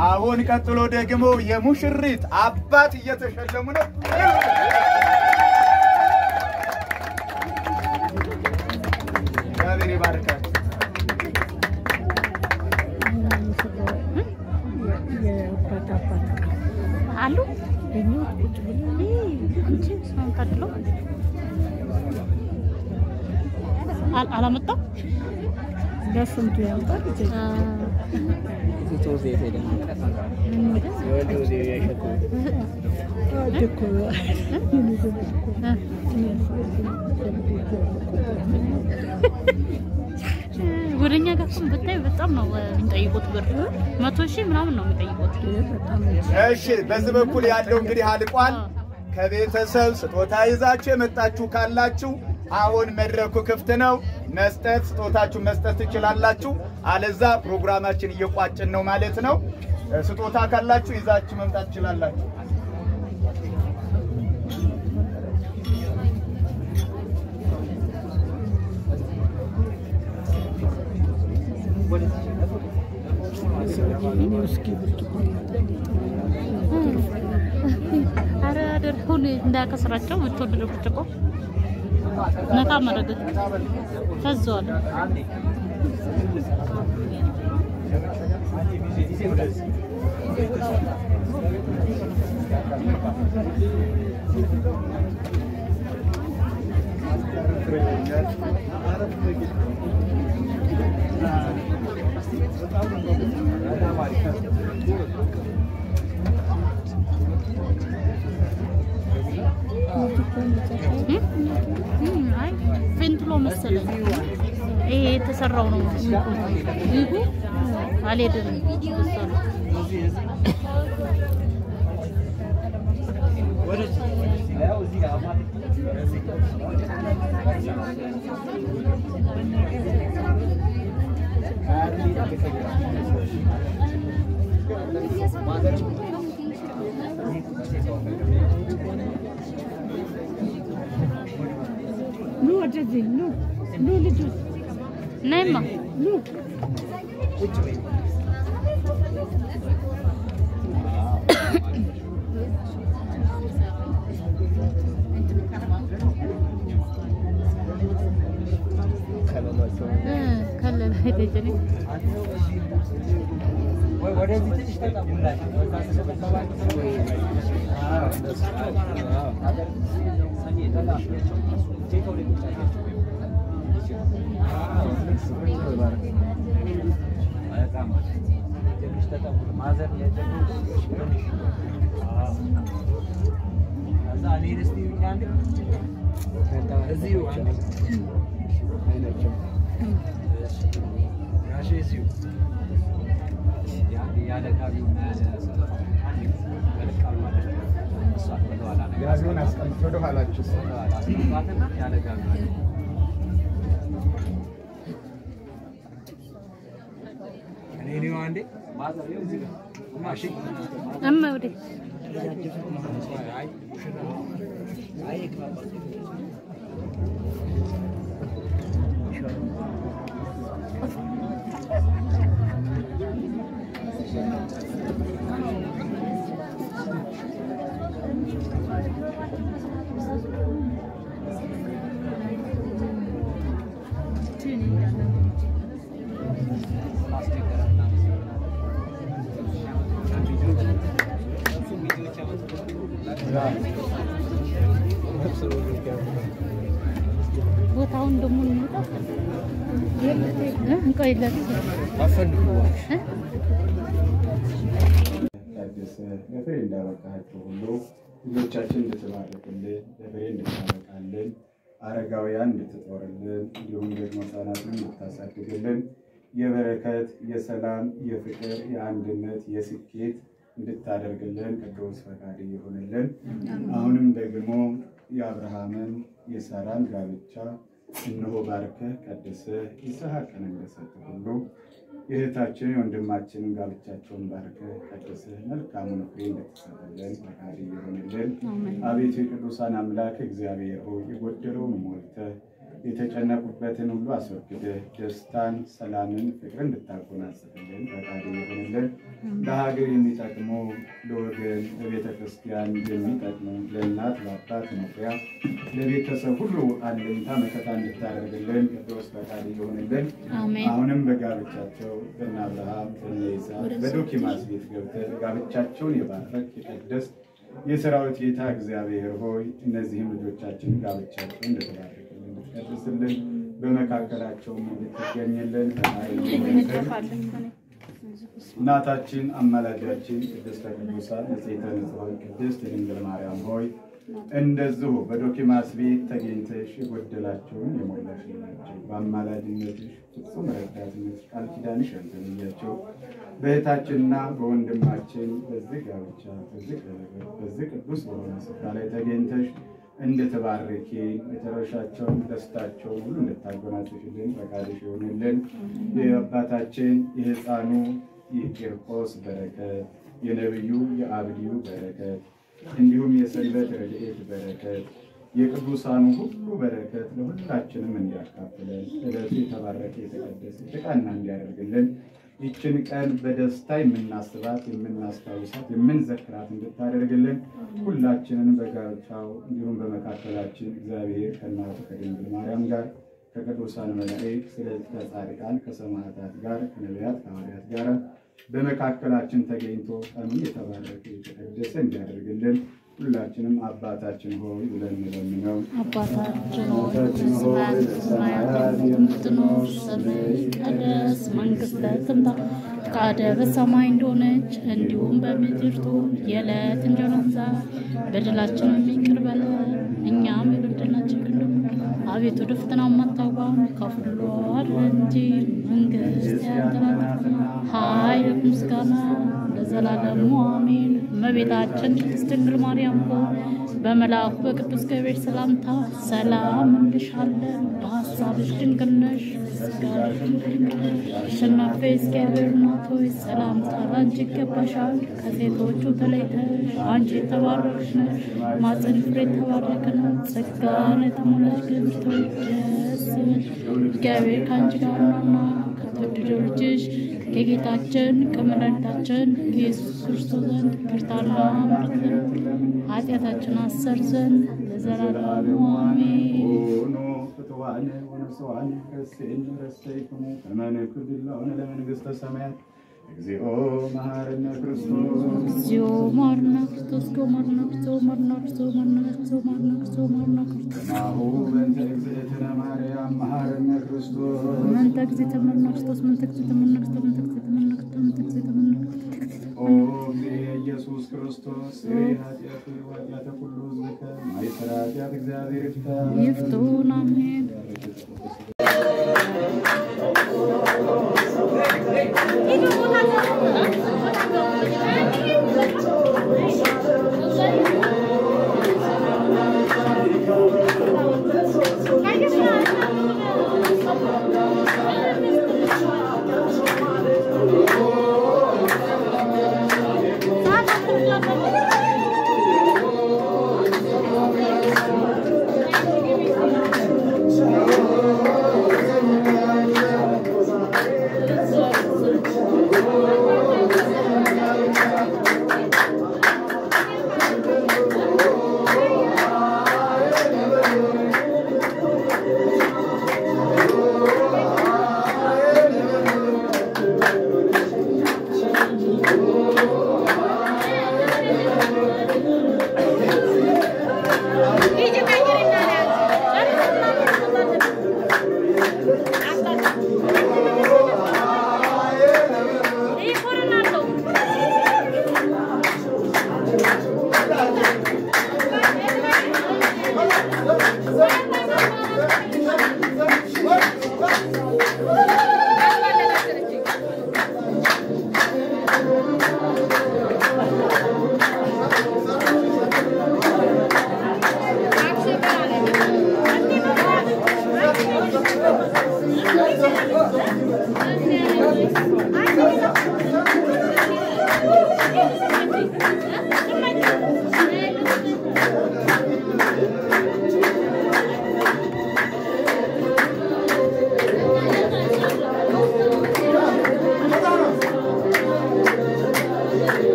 አሁን ቀጥሎ ደግሞ የሙሽሪት አባት እየተሸለሙ ነው። እግዚአብሔር ይባርካችሁ። አሉ እንጂ ሰውን ታድሎ አል- አላመጣም ለስንቱ ያምጣል ወደኛ ጋር እሱን ብታይ በጣም ነው የሚጠይቁት ብር መቶ ሺህ ምናምን ነው የሚጠይቁት። እሺ በዚህ በኩል ያለው እንግዲህ አልቋል። ከቤተሰብ ስጦታ ይዛችሁ የመጣችሁ ካላችሁ አሁን መድረኩ ክፍት ነው። መስጠት ስጦታችሁ መስጠት ትችላላችሁ። አለዛ ፕሮግራማችን እየቋጭን ነው ማለት ነው። ስጦታ ካላችሁ ይዛችሁ መምጣት ትችላላችሁ። አረ አደረሁን እንዳያከስራቸው የምትወደደው ብርጭቆ ነካ ማድረግ ፈዘዋል። እም፣ አይ ቬንትሎ መሰለኝ ይሄ የተሰራው ነው። ይሁ አልሄድም እሱ ነው። ኑ ወደዚህ ኑ ኑ ልጆች ነይማ ኑ እ ከለለ ሄደጀኔ ጋቢውን አስቀምጥ ወደ ኋላችሁ እማ ወደ ቦታውን ደግሞ እንውጣ እ ቆይ ለት ታደሰ ለፍሬ እንዳበቃችሁ ሁሉ ልጆቻችን እንድትባርክልን ለፍሬ እንድታበቃልን አረጋውያን እንድትጦርልን እንዲሁም ደግሞ ሕፃናትን እንድታሳድግልን የበረከት የሰላም የፍቅር የአንድነት የስኬት እንድታደርግልን ቅዱስ ፈቃድ ይሁንልን። አሁንም ደግሞ የአብርሃምን የሳራን ጋብቻ እነሆ ባርከህ ቀድሰህ ይስሐቅን እንደሰጠህ ሁሉ የእህታችን የወንድማችንን ጋብቻቸውን ባርከህ ቀድሰህ መልካሙን ፍሬ እንድትሰጥልን ፈቃድ ይሁንልን። አቤቱ የቅዱሳን አምላክ እግዚአብሔር ሆይ የጎደለውን ሞልተህ የተጨነቁበትን ሁሉ አስወግደህ ደስታን፣ ሰላምን፣ ፍቅርን እንድታጎናጽፍልን ፈቃድ ይሆንልን። ለሀገር የሚጠቅሙ ለወገን፣ ለቤተ ክርስቲያን የሚጠቅሙ ለእናት ለአባት መኩሪያ፣ ለቤተሰብ ሁሉ አለኝታ መከታ እንድታደርግልን ቅዱስ ፈቃድ ይሆንልን። አሜን። አሁንም በጋብቻቸው በእነ አብርሃም በእነ ይስሐቅ በዶኪማስ ቤት ገብተህ ጋብቻቸውን የባረክ የቀደስ የሰራዊት ጌታ እግዚአብሔር ሆይ እነዚህም ልጆቻችን ጋብቻቸውን እንድትባርክልን እንድትቀድስልን በመካከላቸውም እንድትገኝልን ፈቃድ ይሆንልን። እናታችን አማላጃችን ቅድስተ ቅዱሳን ንጽሕተ ንጹሐን ቅድስት ድንግል ማርያም ሆይ እንደዚሁ በዶኪማስ ቤት ተገኝተሽ የጎደላቸውን የሞላሽ ናቸው። በአማላጅነትሽ ፍጹም ረዳትነት ቃል ኪዳንሽ ያልተለያቸው በእህታችንና በወንድማችን በዚህ ጋብቻ በዚህ ቀለበት በዚህ ቅዱስ በሆነ ስፍራ ላይ ተገኝተሽ እንድትባርኪ መጨረሻቸውን ደስታቸውን ሁሉ እንድታጎናጽፍልን ፈቃድሽ ይሆንልን። የአባታችን የሕፃኑ የቂርቆስ በረከት የነቢዩ የአብዲዩ በረከት እንዲሁም የሰንበት ረድኤት በረከት የቅዱሳኑ ሁሉ በረከት ለሁላችንም እንዲያካፍለን ዕለቱ የተባረከ የተቀደሰ የተቃና እንዲያደርግልን ይችን ቀን በደስታ የምናስባት የምናስታውሳት የምንዘክራት እንድታደርግልን ሁላችንን በጋብቻው እንዲሁም በመካከላችን እግዚአብሔር ከእናቱ ከድንግል ማርያም ጋር ከቅዱሳን መላእክት ስለ ከጻድቃን ከሰማዕታት ጋር ከነቢያት ከሐዋርያት ጋር በመካከላችን ተገኝቶ ቀኑን የተባረከ የተቀደሰ እንዲያደርግልን ሁላችንም አባታችን ሆይ ብለን እንለምነው። አባታችን ሆይ በሰማያት የምትኖር ስምህ ይቀደስ፣ መንግሥትህ ትምጣ፣ ፈቃድህ በሰማይ እንደሆነች እንዲሁም በምድር ትሁን። የዕለት እንጀራችንን ዛሬ በደላችንን ይቅር በለን እኛም የበደልናችንን ይቅር እንደምንል። አቤቱ ወደ ፈተና አታግባን ከሁሉ አድነን እንጂ መንግሥት ያንተ ናትና፣ ኃይል፣ ምስጋና ለዘላለሙ አሜን። እመቤታችን ቅድስት ድንግል ማርያም ሆይ በመልአኩ በቅዱስ ገብርኤል ሰላምታ ሰላም እንልሻለን። በሐሳብሽ ድንግል ነሽ፣ በሥጋሽ ድንግል ነሽ። አሸናፊ እግዚአብሔር እናት ሆይ ሰላምታ ላንቺ ይገባሻል። ከሴቶቹ ተለይተሽ አንቺ የተባረክሽ ነሽ፣ ማኅፀንሽ ፍሬ የተባረከ ነው። ጸጋን የተሞላሽ ክብርት ሆይ ደስ ይበልሽ፣ እግዚአብሔር ከአንቺ ጋር ነውና ከተወደደው ልጅሽ ከጌታችን ከመድኃኒታችን ከኢየሱስ ክርስቶስ ዘንድ ይቅርታና ምሕረት ኃጢአታችን አሰር ዘንድ ለዘላለሙ አሜን። ሆኖ ፍትዋነ ወንስዋነ ረሴን ረሰይክሙ ከመንክር ድላሆነ ለመንግሥተ ሰማያት እግዚኦ መሐረነ ክርስቶስ እግዚኦ ማርና ክርስቶስ እግዚኦ ማርና ክርስቶስ ማርና ክርስቶስ ማርና ክርስቶስ ማርና ክርስቶስ ማርና ክርስቶስ ናሁ በእንተ እግዝእትነ ማርያም መሐረነ ክርስቶስ መንተ ጊዜ ተመርና ክርስቶስ መንተ ጊዜ ተመርና ክርስቶስ መንተ ጊዜ ተመርና ክርስቶስ መንተ ጊዜ ተመርና ኦ እግዚእ ኢየሱስ ክርስቶስ ስሬ ኃጢአቱ ኃጢአተ ኩሉ ሕዝብከ ማይሰራ ኃጢአት እግዚአብሔር ይፍታ ይፍቱን አሜን።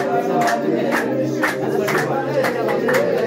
Thank you.